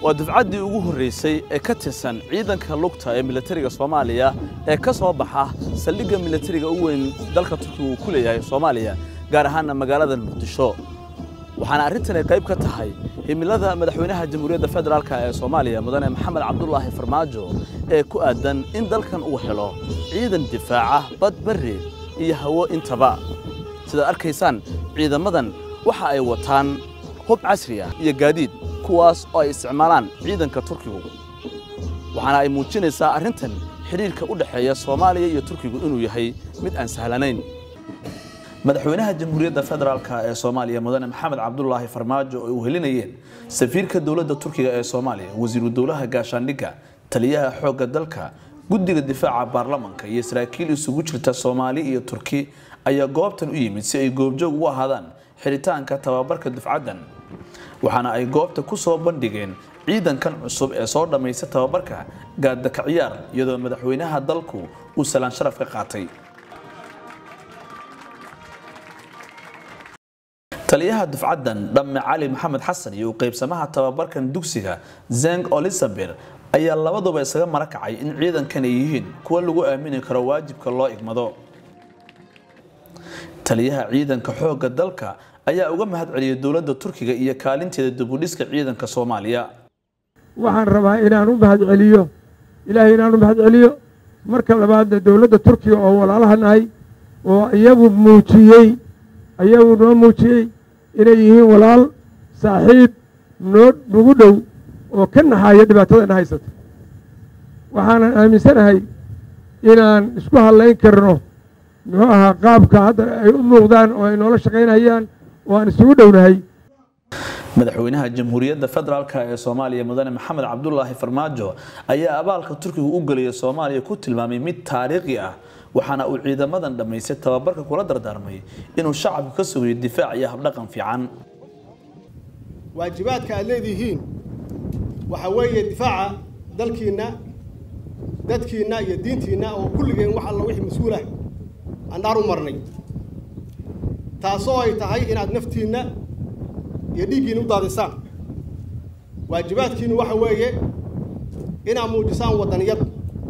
waa dufcaddii ugu horraysay ee ka tirsan ciidanka lugta ee militariga soomaaliya ee ka soo baxa saldhigga militariga u weyn dalka turkiga uu ku leeyahay soomaaliya gaar ahaanna magaalada muqdisho waxaana arrintani qayb ka tahay himilada madaxweynaha jamhuuriyadda federaalk ee soomaaliya mudane maxamed cabdulaahi farmaajo ee ku aadan in dalkan uu helo ciidan difaaca bad barri iyo hawo intaba sidaad arkaysaan ciidamadan waxa ay wataan hub casri ah iyo gaadiid kuwaas oo ay isticmaalaan ciidanka turkigu waxaana ay muujinaysaa arrintan xidhiirka u dhexeeya soomaaliya iyo turkigu inuu yahay mid aan sahlanayn madaxweynaha jamhuuriyadda federaalk ee soomaaliya mudane maxamed cabdulaahi farmaajo oo ay uhelinayeen safiirka dowladda turkiga ee soomaaliya wasiiru dowlaha gaashaandhigga taliyaha xoogga dalka guddiga difaaca baarlamanka iyo saraakiil isugu jirta soomaali iyo turki ayaa goobtan u yimid si ay goobjoog ugu ahaadaan xiritaanka tababarka dufcaddan waxaana ay goobta ku soo bandhigeen ciidankan cusub ee soo dhammaysta tababarka gaadaka ciyaar iyadoo madaxweynaha dalku uu salaan sharaf ka qaatay taliyaha dufcaddan dhamme cali maxamed xasan iyo u qaybsamaha tababarkan dugsiga zeng olisaber ayaa labaduba isaga mara kacay in ciidankan ay yihiin kuwa lagu aamini karo waajibka loo igmado taliyaha ciidanka xoogga dalka ayaa uga mahad celiyay dowladda turkiga iyo kaalinteeda dibudhiska ciidanka soomaaliya waxaan rabaa inaan u mahad celiyo ilaahay inaan u mahad celiyo marka labaadna dowladda turkiga oo walaalaha nahay oo iyagu muujiyey ayagu noo muujiyey inay yihiin walaal saaxiib noo nagu dhow oo ka naxaya dhibaatadana haysata waxaanan aaminsanahay inaan isku hadlayn karno muxuu ahaa qaabka hadda ay u muuqdaan oo ay noola shaqaynayaan oo aan isugu dhownahay madaxweynaha jamhuuriyadda federaalk ee soomaaliya mudane maxamed cabdulaahi farmaajo ayaa abaalka turkiga u gelaya soomaaliya ku tilmaamay mid taariikhi ah waxaana uu ciidamadan dhammaystay tababarka kula dardaarmay inuu shacabka ka sugayo difaac iyo habdhaqan fiican waajibaadka aad leedihiin waxaa weeye difaaca dalkiinna dadkiinna iyo diintiinna oo kulligeen wax alla wixii mas-uulah aan dhaar u marnay taasoo ay tahay inaad naftiinna iyo dhiiggiinna u daadisaan waajibaadkiinnu waxa weeye inaad muujisaan waddaniyad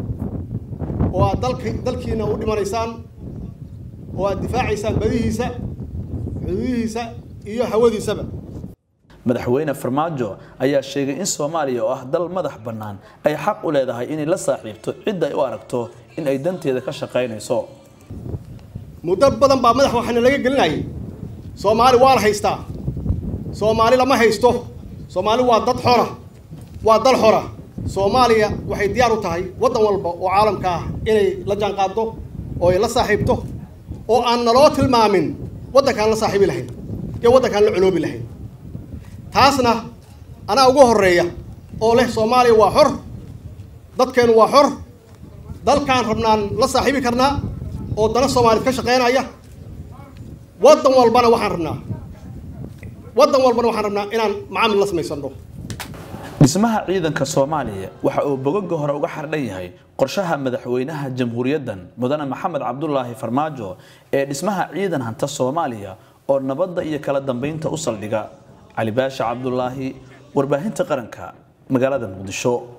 oo aad dalki dalkiinna u dhimanaysaan oo aad difaacaysaan badihiisa xuduudihiisa iyo hawadiisaba madaxweyne farmaajo ayaa sheegay in soomaaliya oo ah dal madax bannaan ay xaq u leedahay inay la saaxiibto cidda ay u aragto in ay danteeda ka shaqaynayso muddo badan baa madax waxaana laga gelinayay soomaali waa la haystaa soomaali lama haysto soomaali waa dad xora waa dal xora soomaaliya waxay diyaar u tahay waddan walba oo caalamka ah inay la jaanqaaddo oo ay la saaxiibto oo aan naloo tilmaamin waddankaan la saaxiibi lahayn iyo waddankaan la coloobi lahayn taasna anaa ugu horreeya oo leh soomaaliya waa xor dadkeennu waa xor dalkaan rabnaan la saaxiibi karnaa oo dana soomaaliyed ka shaqaynaya waddan walbana waxaan rabnaa waddan walbana waxaan rabnaa inaan macaamil la samaysanno dhismaha ciidanka soomaaliya waxa uu bogoga hore uga xardhan yahay qorshaha madaxweynaha jamhuuriyaddan mudane maxamed cabdulaahi farmaajo ee dhismaha ciidan hanta soomaaliya oo nabadda iyo kala dambeynta u saldhiga cali baasha cabdulaahi warbaahinta qaranka magaalada muqdisho